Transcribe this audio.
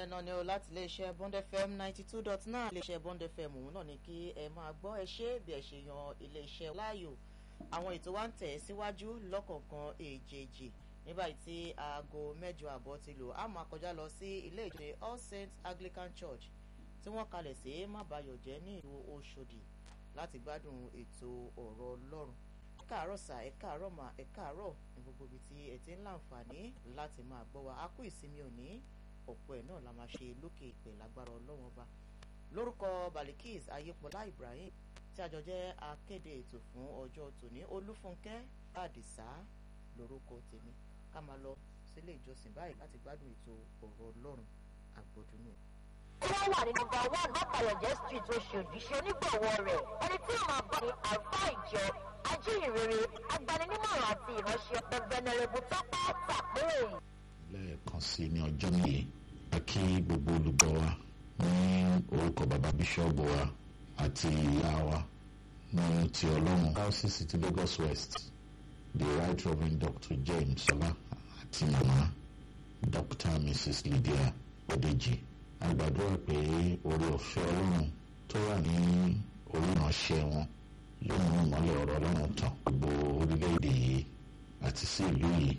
bẹ́ẹ̀ náà ni o láti iléeṣẹ́ bond fm ninety two dot nine iléeṣẹ́ bond fm òun náà ni kí ẹ máa gbọ́ ẹ ṣe bí ẹ ṣe yan iléeṣẹ́ láàyò àwọn ètò wa ń tẹ̀ síwájú lọ́kọ̀ọ̀kan èjèèjì nígbà tí aago mẹ́jọ àbọ̀ ti lò á máa kọjá lọ sí ilé ìjọsìn all saints anglican church tí wọ́n kalẹ̀ sí mábàyọ̀jẹ́ ní ìlú oṣòdì láti gbádùn ètò ọ̀rọ̀ ọlọ́run ẹ káàárọ̀ sà ẹ káàárọ̀ mà ẹ káàárọ̀ ní gbogbo ibi tí ẹ ti ń láǹfààní láti máa gbọ́ wa a kú ìsinmi òní ọ̀pọ̀ ẹ̀ náà la máa ṣe lókè ìpè lágbára ọlọ́wọ́n ọba lórúkọ balikis ayépọlá ibrahim tí àjọ jẹ́ akéde ètò fún ọjọ́ tòní olúfúnkẹ́ àdìsá lórúkọ tèmi ká máa lọ sílé ìjọsìn báyìí láti gbádùn ètò ọ̀rọ̀ ọlọ́run àgbọ̀dúnú. tí wọ́n wà ní nọmba one bàbáyọ̀jẹ́ street oṣòdì ṣe onígbọ̀wọ́ rẹ̀ ẹni tí yóò máa bá ní àlùfá ìjọ ajíhìnrere agbaninímọ̀ràn àti ìránṣẹ́ the venerable tọ́pẹ́ tàpérè. lẹ́ẹ̀kan sí ní ọjọ́ nìyí a kí gbogbo olùgbọ́ wa ní orúkọ bàbá bíṣọ́ọ̀bù wa àti ìyá wa ní ti ọlọ́run diocese ti lagos west the right reverend dr james ọlá àti màmá dr mrs lydia odeji a gbàdúrà pé orí ọ̀fẹ́ ọlọ́run tó wà ní orí ìránṣẹ́ wọn yóò mú ìmọ́lẹ̀ ọ̀rọ̀ ọlọ́run tàn gbogbo orílẹ̀-èdè yìí àti sí ìlú yìí